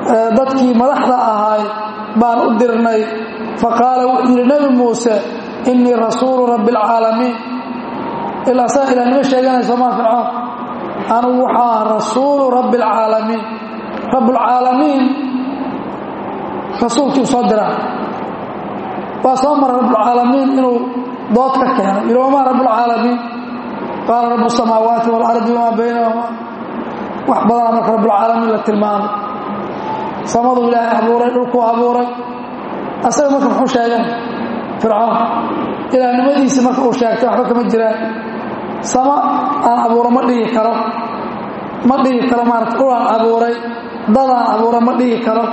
dadkii madaxda ahaay baan u dirnay faqaala wuxuu yidhi nebi muuse innii rasuulu rabbi alcaalamiin ilaa saa ilahnimo sheeganayso maa fircoon anugu waxaa rasuulu rabbi alcaalamiin rabbulcaalamiin rasuulkii soo diraa waa soo mara rabbulcaalamiin inuu dood ka keeno yidhi wamaa rabbulcaalamiin qaala rabu samaawaati waalardi wamaa baynahuma wax badana marka rabbulcaalamiin la tilmaamay samaduu ilaahay abuuray dhulkuu abuuray asaga marka muxuu sheegan fircoon ilaahnimadiisii marka uu sheegtay waxba kama jiraan sama aan abuuro ma dhihi karo ma dhihi karo maarata dhulaan abuuray dadaan abuuray ma dhihi karo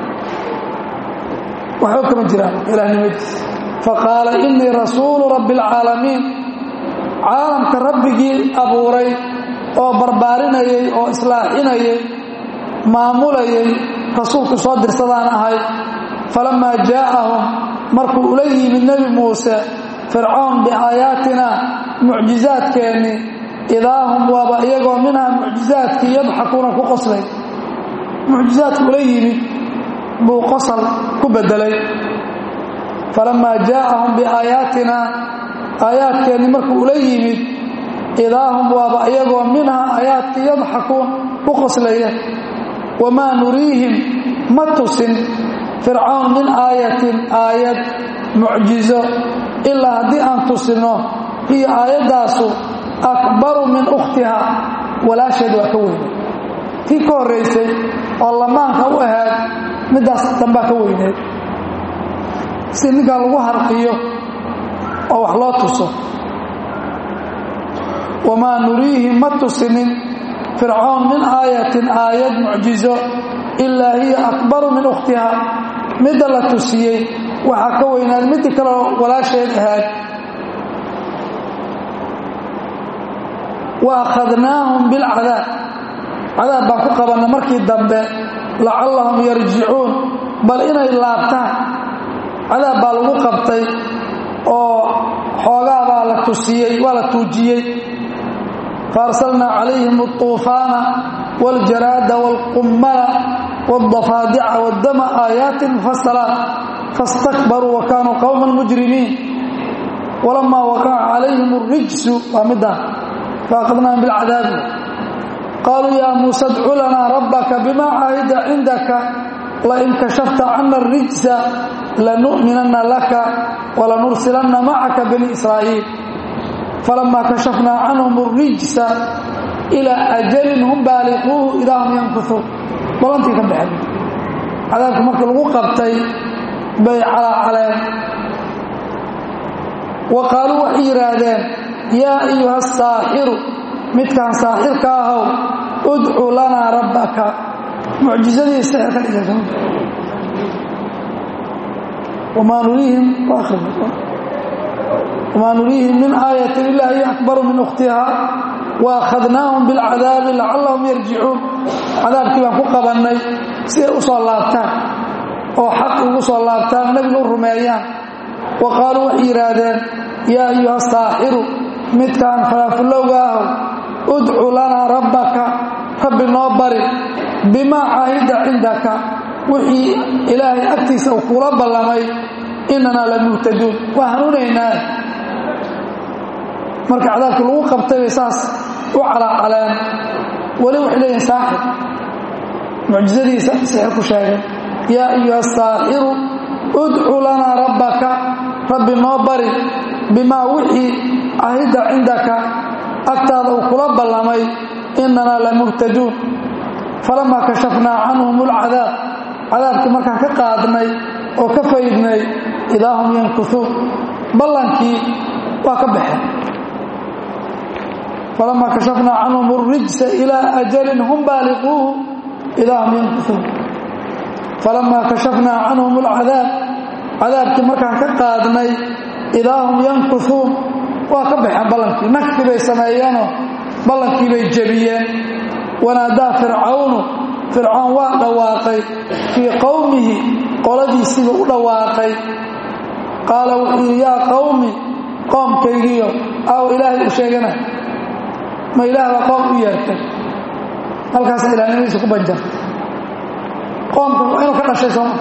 waxba kama jiraan ilaahnimadiisi faqaala innii rasuulu rabbi alcaalamiin caalamka rabbigii abuuray oo barbaarinayay oo islaaxinayay maamulayay rasuulku soo dirsadaan ahay falammaa jaa'ahum markuu ula yimid nebi muuse fircoon biaayaatina mucjizaadkeennii idaahum waaba iyagoo minhaa mucjizaadkii yadxakuuna ku qoslay mucjizaadku ula yimid buu qosal ku beddelay falammaa jaa'ahum biaayaatina aayaadkeennii markuu ula yimid idaahum waaba iyagoo minhaa aayaadkii yadxakuun ku qoslaya wamaa nuriihim ma tusin fircoon min aayatin aayad mucjizo ilaa haddii aan tusinno hiyo aayaddaasu akbaru min ukhtiha walaasheed waa ka weyne tii ka horraysay oo lamaanka u ahayd middaas dambaa ka weyneed si ninkaa lagu harqiyo oo wax loo tuso wamaa nuriihim ma tusinin fircoon min aayatin aayad mucjizo ilaa hiya akbaru min ukhtiha midda la tusiyey waxaa ka weynaad midii kaleo walaasheed ahaad wa akhadnaahum bilcadaab cadaab baan ku qabanna markii dambe lacallahum yarjicuun bal inay laabtaan cadaab baa lagu qabtay oo xoogaa baa la tusiyey waa la tuujiyey faarsalnaa calayhim altuufaana waاljaraada wاlqummala wاldafaadica waddama aayaatin mufasalaat fastakbaruu wa kaanuu qowman mujrimiin walamaa waqaca calayhim اrijsu waa middaa faaqadnaahum bilcadaabi qaaluu yaa muuse adcu lanaa rabbaka bima caahida cindaka lain kashafta cana اrijsa lanu'minanna laka walanursilanna macaka bani israa'iil falamaa kashafnaa canhum اrijsa ilaa ajalin hum baaliquuhu idaa hum yankusuun balantii ka baxeen cadaabka markii lagu qabtay bay calaacaleen wa qaaluu waxay yidhaahdeen yaa ayuha asaaxiru midkaan saaxirka ahow udcu lanaa rabbaka mucjizadii sixir ka dhigaysa wamaa nuriihim wamaa nuriihim min aayatin ilaa hiya akbaru min ukhtiha wa akhadnaahum bilcadaabi lacallahum yarjicuun cadaabkii baan ku qabannay si ay u soo laabtaan oo xaq ugu soo laabtaan nebiga u rumeeyaan wa qaaluu waxay yidhaahdeen yaa ayuha saaxiru midkaan falaafulowga ahow udcu lanaa rabbaka rabbi noo bari bimaa caahida cindaka wixii ilaahay agtiisa uu kula ballamay inanaa la muhtaduun waa hanuunaynaa marka cadaabkii lagu qabtay bay saas u calaacaleen weli waxay leeyihin saaxir mucjizadiisa sixir ku sheegay yaa ayuha saaxiru udcu lanaa rabbaka rabbi noo bari bimaa wixii cahida cindaka agtaada uu kula ballamay inanaa la muhtaduun falamaa kashafnaa canhum ulcadaab cadaabkii markaan ka qaadnay oo ka faydnay idaa hum yankusuun ballankii waa ka baxeen falamaa kashafnaa canhum اrijsa ilaa ajalin hum baaliquuhu idaa hum yankusuun falamaa kashafnaa canhum اlcadaab cadaabkii markaan ka qaadnay idaa hum yankusuun waa ka baxeen ballankii nagti bay sameeyeenoo ballankii bay jebiyeen wanaadaa fircawnu fircoon waa dhawaaqay fii qowmihi qoladiisiiba u dhawaaqay qaala wuxuu yidhi yaa qowmi qoomkaygiyo aw ilaahay u sheegana ma ilaah baa qoom u yeertay halkaasa ilaahnimadiisa ku banjartay qoomka inuu ka dhashay sooma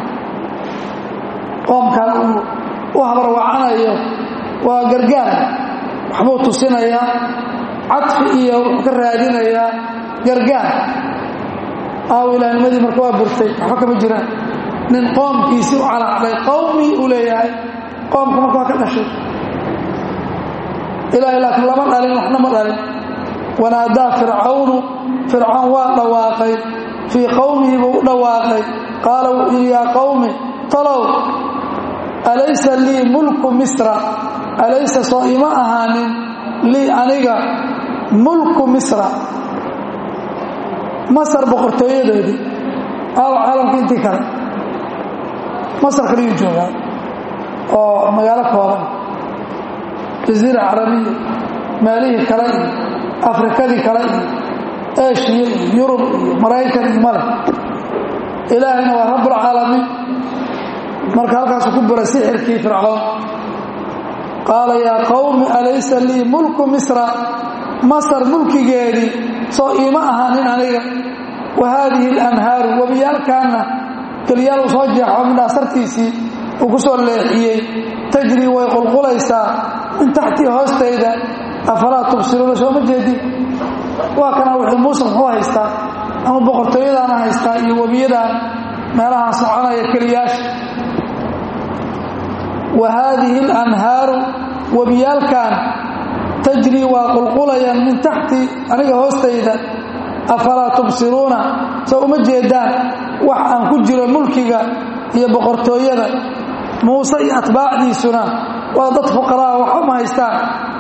qoomkan uu u habarwacanayo waa gargaar waxbuu tusinayaa cadfi iyo wuxuu ka raadinayaa gargaar aaw ilaahnimadii marka waa burtay waxba kama jiraan nin qoomkiisii u calacday qowmii uu leeyahay qoomka marka waa ka dhashay ilaahay laakiin lama dhalin waxna ma dhalin wanaadaa fircawnu fircoon waa dhawaaqay fii qowmihi buu u dhawaaqay qaala wuxuu yidhi yaa qowmi talow alaysa lii mulku misra alaysa soo ima ahaanin lii aniga mulku misra masar boqortooyadoodii aaw caalamka intii kale masar kaliyuu joogaa oo magaalo kooban jaziira carabiya meelihii kale iyo afrikadii kale iyo eshiya iyo yurub iyo maraykan iyo male ilaahayna waa rabbulcaalamiin marka halkaasuu ku buray sixirkii fircoon qaala yaa qowmi alaysa lii mulku misra masar mulkigeedii soo iima ahaanin aniga wa haadihi alanhaaru webiyaalkaanna keliyaal uu soo jeexo midhaa sartiisii uu ku soo leexiyey tajrii way qulqulaysaa min taxtii hoostayda afalaa tubsiruuna sooma jeedin waa kana wuxuu muuse muxuu haystaa ama boqortooyadaana haystaa iyo webiyadaan meelahaan soconaya keliyaasha wa haadihi alanhaaru webiyaalkan tajrii waa qulqulayaan min taxti aniga hoostayda afalaa tubsiruuna soo uma jeedaan wax aan ku jiro mulkiga iyo boqortooyada muuse iyo atbaacdiisuna waa dad fuqaraa waxba ma haystaan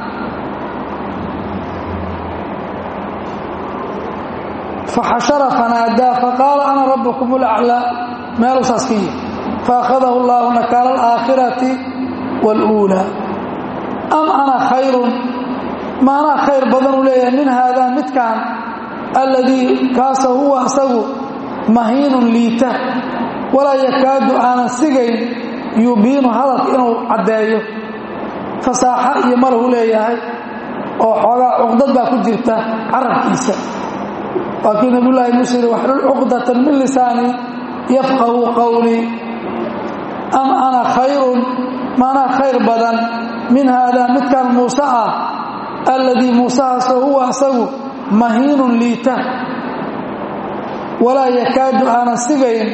faxashara fanaadaa faqaala ana rabbukum ulaclaa meeluu saas ka yihi faakhadahu allaahu nakaala alaakhirati waluulaa am ana khayrun ma anaa khayr badanuu leeyahay min haadaa midkaan alladii kaasoo huwa asagu mahiinun liita walaa yakaadu aanan sigayn yubiinu hadalka inuu caddeeyo fasaaxo iyo malahu leeyahay oo xoogaa cuqdad baa ku jirta carabkiisa waa kii nabiyullaahi muuse yidhi waxlul cuqdatan min lisaani yafqahu qowlii am ana khayrun maanaa khayr badan min haadaa midkaan muuse ah alladii muusehaasoo huwa asagu mahiinun liita walaa yakaadu aanan sigayn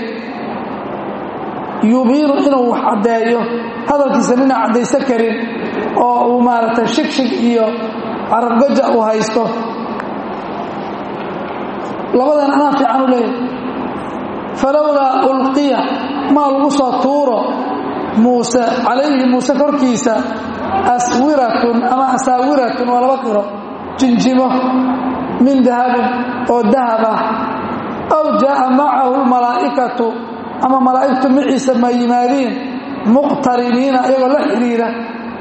yubiinu inuu wax caddeeyo hadalkiisa nina caddaysan karin oo uu maaragtay shigshig iyo carabgaja uu haysto labadan anaa fiican u leeyahay falowlaa ulqiya maa lagu soo tuuro muuse calayhi muuse korkiisa aswiratun ama asaawiratun waa laba qiro jinjimo min dahabin oo dahab ah aw jaa'a macahu lmalaa'ikatu ama malaa'igtu maciisa ma yimaadiin muqtariniina iyagoo la xidhiira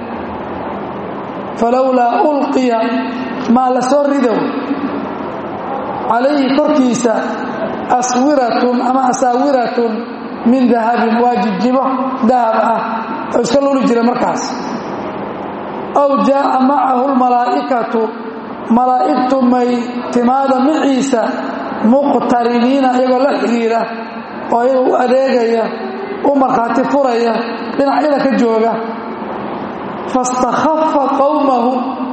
falowlaa ulqiya maa la soo ridow calayhi korkiisa aswiratun ama asaawiratun min dahabin waa jijimo dahab ah oo iska luli jira markaas aw jaa'a macahu lmalaa'ikatu malaa'igtu may timaada maciisa muqtariniina iyagoo la xidhiira oo iyaga u adeegaya u markhaati furaya dhinacyada ka jooga fastakhafa qowmahu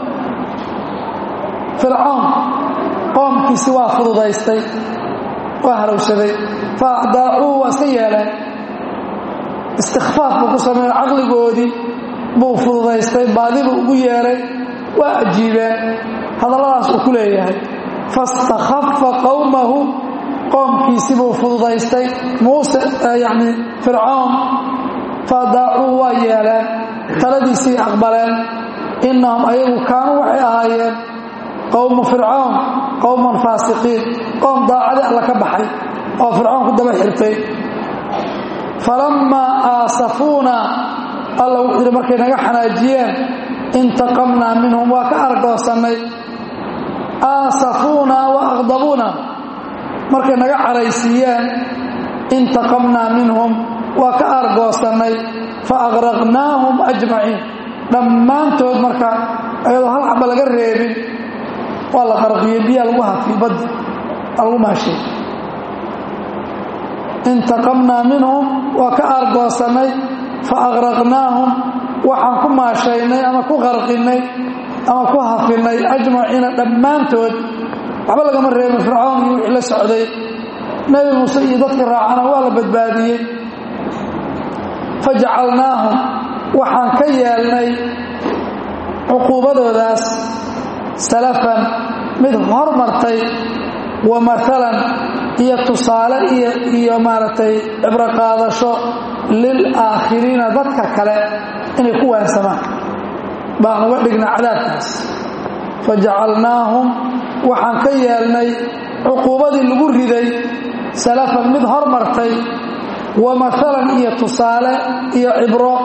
fircoon qoomkiisi waa fududaystay waa harowsaday fa acdaacuu waa iska yeeleen istikfaaf buu ku sameeye caqligoodii buu fududaystay baadibuu ugu yeeray waa ajiibeen hadalladaas uu ku leeyahay fastakhafa qowmahu qoomkiisi buu fududaystay muuse yacni fircoon faadaacuu waa yeeleen taladiisii aqbaleen innahum ayagu kaanuu waxay ahaayeen qowmu fircoon qowman faasiqiin qoom daacadi alla ka baxay oo fircoon ku daba xirtay falammaa aasafuuna alla wuxuu yidhi markay naga xanaajiyeen intaqamnaa minhum waa ka argoosannay aasafuuna wa aqdabuuna markay naga caraysiiyeen intaqamnaa minhum waa ka argoosannay fa aqraqnaahum ajmaciin dhammaantood marka ayadoo hal xaba laga reebin waa la qarqiyey biyaa lagu hafiy baddi aa lagu maashay intaqamnaa minhum waa ka aargoosannay fa aqraqnaahum waxaan ku maashaynay ama ku qarqinnay ama ku hafinnay ajmaciina dhammaantood waxba lagama reebin fircoon iyo wixii la socday nebi muuse iyo dadka raacana waa la badbaadiyey fajacalnaahum waxaan ka yeelnay cuquubadoodaas salafan mid hormartay wa maalan iyo tusaale iyo iyo maaragtay cibro qaadasho lilaakhiriina dadka kale inay ku waansamaan baan uga dhignay cadaabkaas fajacalnaahum waxaan ka yeelnay cuquubadii lagu riday salafan mid hormartay wa maalan iyo tusaale iyo cibro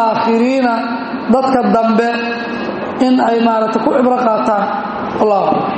lilaakhiriina dadka dambe in ay maaragtay ku cibro qaataan allah